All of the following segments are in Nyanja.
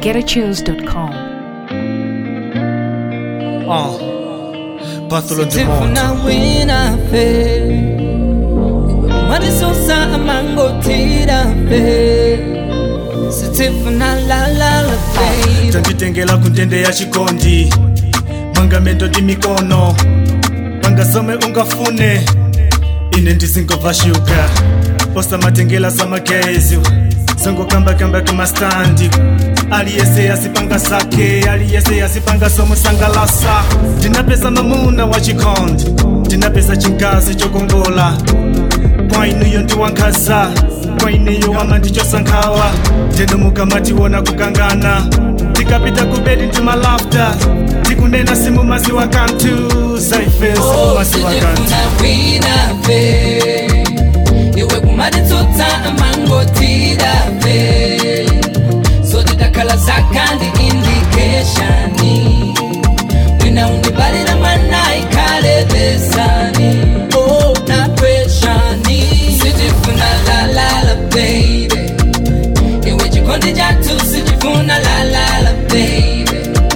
GetAtunes.com. Uh, Bartholo de Sifuna wina fe Marisosa amango tira fe Sitifuna la la la fe tanditengela kuntende ya chikondi mangamento ndi mikono pangasome ungafune ine ndisingobva shuga osamatengela samagezi sangokambakamba kamastandi aliyese yasipanga sake aliyese yasipanga somusangalasa ndinapeza mamuna wa chikondi ndinapeza chinkazi chokongola kwa inuyo ndiwankhaza kwa ineyo wama ndichosankhawa ndenomukamatiwona kukangana tikapita kubedi ndi malafta tikunena simumaziwa kanthu zaifeso Oh, mumaziwa kanthu sitifuna wina fe Iwe kumaditsotsa amango tira fe So titakhala zakandi indicationi Wina undibalira mwana ikhale besani Oh, na pressure-ni Sitifuna la la la baby Iwe chikondi chatu sitifuna la la la baby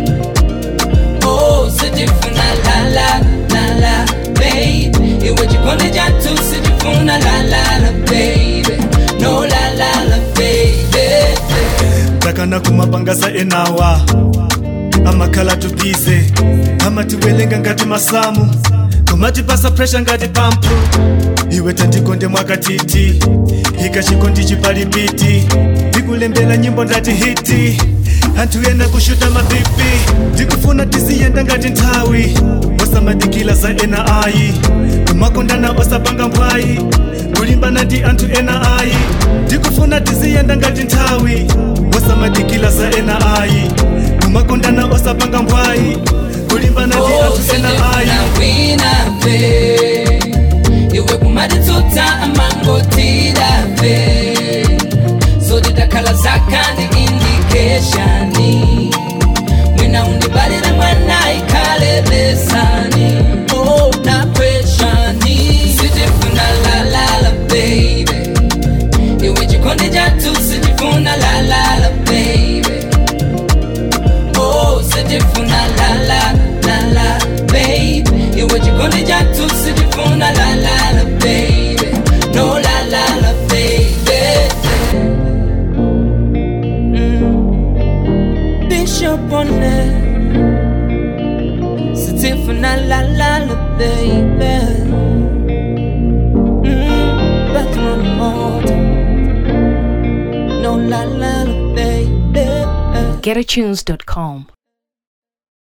Oh, sitifuna la la la la baby Iwe chikondi chatu sitifuna la la la baby No la la la baby takana kumapangasa enawa amakhala tubize amatiwelenga ngati masamu kumatipasa presha ngati pampu iwe tandikonde mwakatiti ika chikondi chipalipiti ndikulembela nyimbo ndati hiti anthu ena kushuta mabipi ndikufuna tiziyenda ngati nthawi osamadikila za ena ayi kumakondana osapanga mbwayi kulimbana ndi anthu ena ayi ndikufuna tiziyenda ngati nthawi osamadikila za ena ayi kumakondana osapanga mbwayi kulimbana ndi Oh, anthu ena ayi sitifuna wina fe Iwe kumaditsotsa amango tira fe So titakhala zakandi indicationi Mwina undibalira mwana ikhale besani Oh, na pressure-ni Sitifuna la la la baby Iwe chikondi chatu sitifuna la la la baby Oh, sitifuna la la la la baby Iwe chikondi chatu sitifuna la la la baby No la la la baby mm. Bishop on it Sitifuna la la la baby mm. Back on the motor No la la la baby GetAtunes.com.